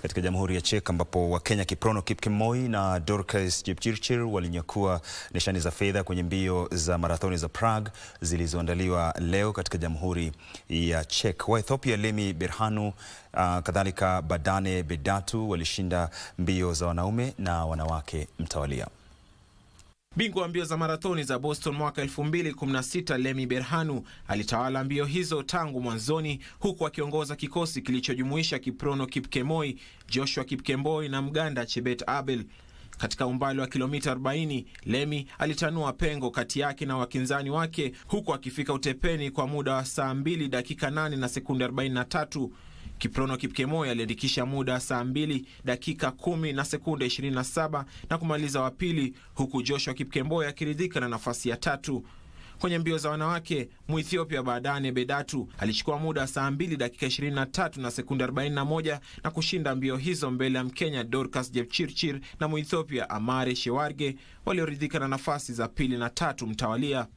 katika Jamhuri ya Czech ambapo Wakenya Kiprono Kipkemoi na Dorcas Jepchirchir walinyakua nishani za fedha kwenye mbio za marathoni za Prague zilizoandaliwa leo katika Jamhuri ya Czech. Wa Ethiopia Lemi Berhanu, uh, kadhalika Badane Bedatu walishinda mbio za wanaume na wanawake mtawalia. Bingwa wa mbio za marathoni za Boston mwaka 2016 Lemi Berhanu alitawala mbio hizo tangu mwanzoni, huku akiongoza kikosi kilichojumuisha Kiprono Kipkemoi, Joshua Kipkemboi na Mganda Chebet Abel. Katika umbali wa kilomita 40 Lemi alitanua pengo kati yake na wakinzani wake, huku akifika utepeni kwa muda wa saa 2 dakika 8 na sekunde 43. Kiprono Kipkemoi aliandikisha muda wa saa 2 dakika 10 na sekunde 27 na kumaliza wa pili, huku Joshua Kipkemboi akiridhika na nafasi ya tatu. Kwenye mbio za wanawake, Muethiopia Badane Bedatu alichukua muda wa saa 2 dakika 23 na sekunde 41 na kushinda mbio hizo mbele ya Mkenya Dorcas Jepchirchir na Muethiopia Amare Shewarge walioridhika na nafasi za pili na tatu mtawalia.